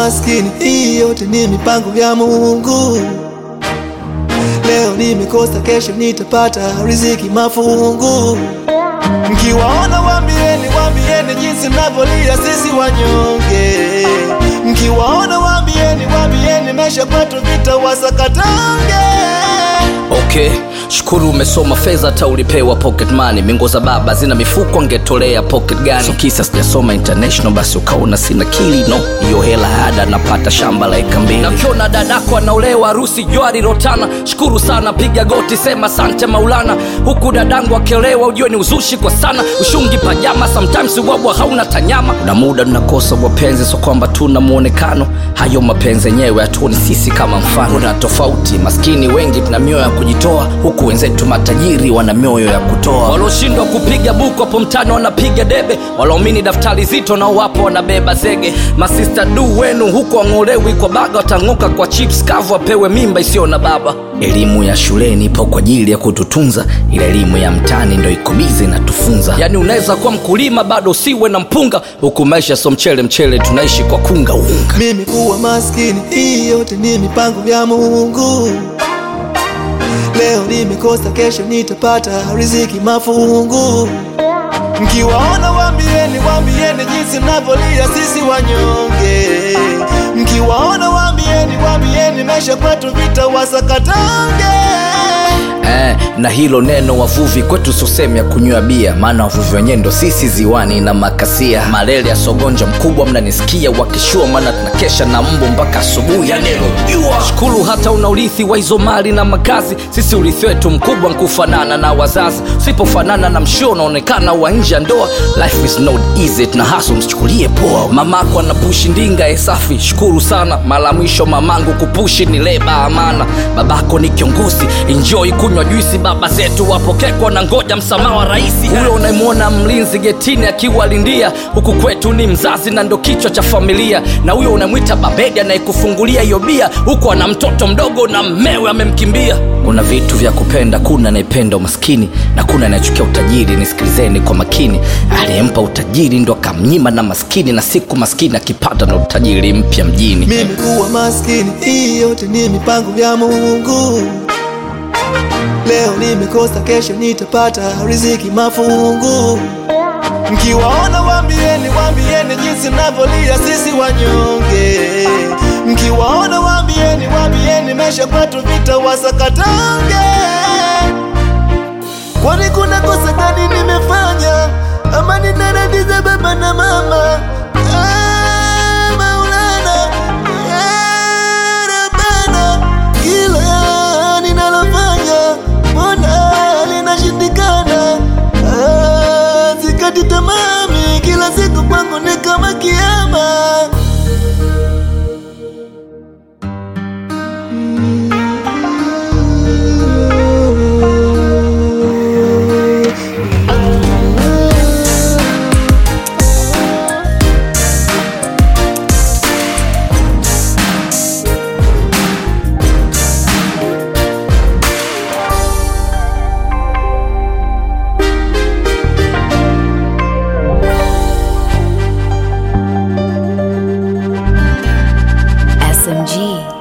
maskini, hii yote ni mipango ya Mungu. Leo nimekosa, kesho nitapata riziki mafungu. Mkiwaona waambieni, waambieni jinsi navyolia sisi wanyonge. Mkiwaona waambieni, waambieni maisha kwetu vita wasakatange. Okay, shukuru umesoma fedha hata ulipewa pocket money. Mingo za baba zina mifuko angetolea pocket gani? So kisa sijasoma international basi ukaona sina kili no. Hiyo hela ada napata shamba la eka mbili. Nakiona dadako anaolewa harusi jwari rotana. Shukuru sana piga goti sema sante Maulana. Huku dadangu akiolewa ujue ni uzushi kwa sana. Ushungi pajama sometimes ubwabwa hauna tanyama. Kuna muda tunakosa wapenzi so kwamba tuna muonekano. Hayo mapenzi yenyewe hatuoni sisi kama mfano. Kuna tofauti maskini wengi tuna mioyo ya kujitoa huku wenzetu matajiri wana mioyo ya kutoa walioshindwa kupiga buku hapo mtani wanapiga debe walaomini daftari zito nao wapo wanabeba zege masista du wenu huku wang'olewi kwa baga watang'oka kwa chips kavu wapewe mimba isiyo na baba elimu ya shuleni ipo kwa ajili ya kututunza ila elimu ya mtani ndo ikubizi inatufunza yaani unaweza kuwa mkulima bado usiwe na mpunga huku maisha so mchele mchele tunaishi kwa kunga unga Mimi kuwa maskini, hii yote ni mipango ya Mungu. Leo nimekosa, kesho nitapata riziki mafungu. Mkiwaona waambieni, waambieni jinsi navyolia sisi wanyonge. Mkiwaona waambieni, waambieni maisha kwetu vita wasakatange. eh, na hilo neno wavuvi kwetu sosehemu ya kunywa bia maana wavuvi wenyewe ndo sisi ziwani na makasia malele ya sogonja mkubwa mnanisikia wakishua maana tunakesha na mbu mpaka asubuhi yanelojua shukuru hata una urithi wa hizo mali na makazi sisi urithi wetu mkubwa nkufanana na wazazi usipofanana na mshio unaonekana wa nje ya ndoa life is not easy tuna haso msichukulie poa mamako anapushi ndinga esafi shukuru sana mara mwisho mamangu kupushi ni leba amana babako ni kiongozi enjoy kunywa juisi baba zetu wapokekwa na ngoja msamaha wa rahisi huyo unayemwona mlinzi getini akiwalindia huku kwetu ni mzazi na ndo kichwa cha familia na huyo unamwita babedi anayekufungulia hiyo bia huku ana mtoto mdogo na mmewe amemkimbia kuna vitu vya kupenda kuna anayependa umaskini na kuna anayechukia utajiri nisikilizeni kwa makini aliyempa utajiri ndo akamnyima na maskini na siku maskini akipata na utajiri mpya mjini Mimi kuwa maskini, hii yote ni mipango ya Mungu. Leo nimekosa, kesho nitapata riziki mafungu. Mkiwaona waambieni, waambieni jinsi navyolia sisi wanyonge. Mkiwaona waambieni, waambieni maisha kwetu vita wasakatange. Kwani kuna kosa gani nimefanya ama ninaradiza baba na mama? Ah, Maulana, ah, Rabbana, kila ninalofanya mbona linashindikana? Ah, Sikati tamami, kila siku kwangu ni kama kiama. SMG.